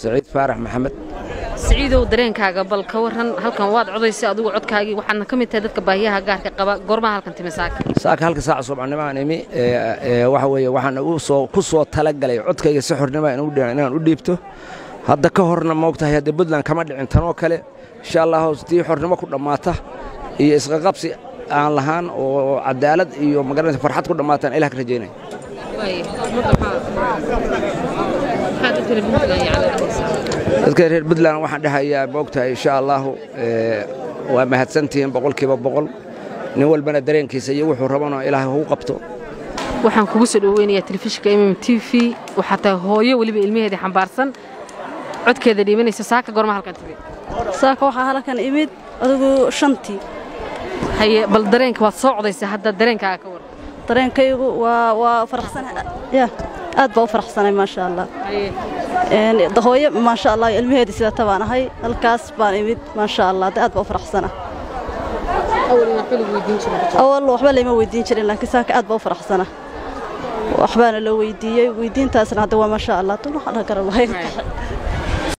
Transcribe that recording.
saciid faarax maxamed siciidow dareenkaaga bal ka waran halkan waad codaysay adigu codkaagii waxaadna ka mid tahay dadka baahiyaha gaarka qaba goormaha halkan timi saaka saaka halka saaca subaxnimaan imi waxa weeye waxaan u soo ku soo talagalay codkayga si xornima inaan u dhiibto hadda ka horna moogtahay hadda puntland kama dhicin tanoo kale insha allah tii xornimo ku dhammaata iyo isqaqabsi aan lahaan oo cadaalad iyo magaranaysa farxad ku dhammaataan ilaah ka rajaynaya dadka reer puntland waxaan dhahayaa moogtahay insha allahu waa mahadsantihiin boqolkiiba boqol nin walbana dareenkiisa iyo wuxuu rabana ilaahay hau qabto waxaan kugu soo dhoweynayaa telefishinka mm t v waxaa tahay hooyo weliba ilmaheedii xambaarsan codkeeda dhiibanaysa saaka goorma halkan timid saaka waxaa halkan imid adigu shantii haye bal dareenka waad soo codaysay hadda dareenkaaga ka waran dareenkaygu waa waa faraxsan ya aad baa u faraxsanay maasha allah hooyo maasha allah ilmaheedii sidata baan ahay halkaas baan imid maasha allah aad baa u faraxsana awal waxba layma weydiin jirin laakiin saaka aad baa u faraxsana waxbaana loo weydiiyey weydiintaasna hadda waa maasha allah dun waxaan garan lahayn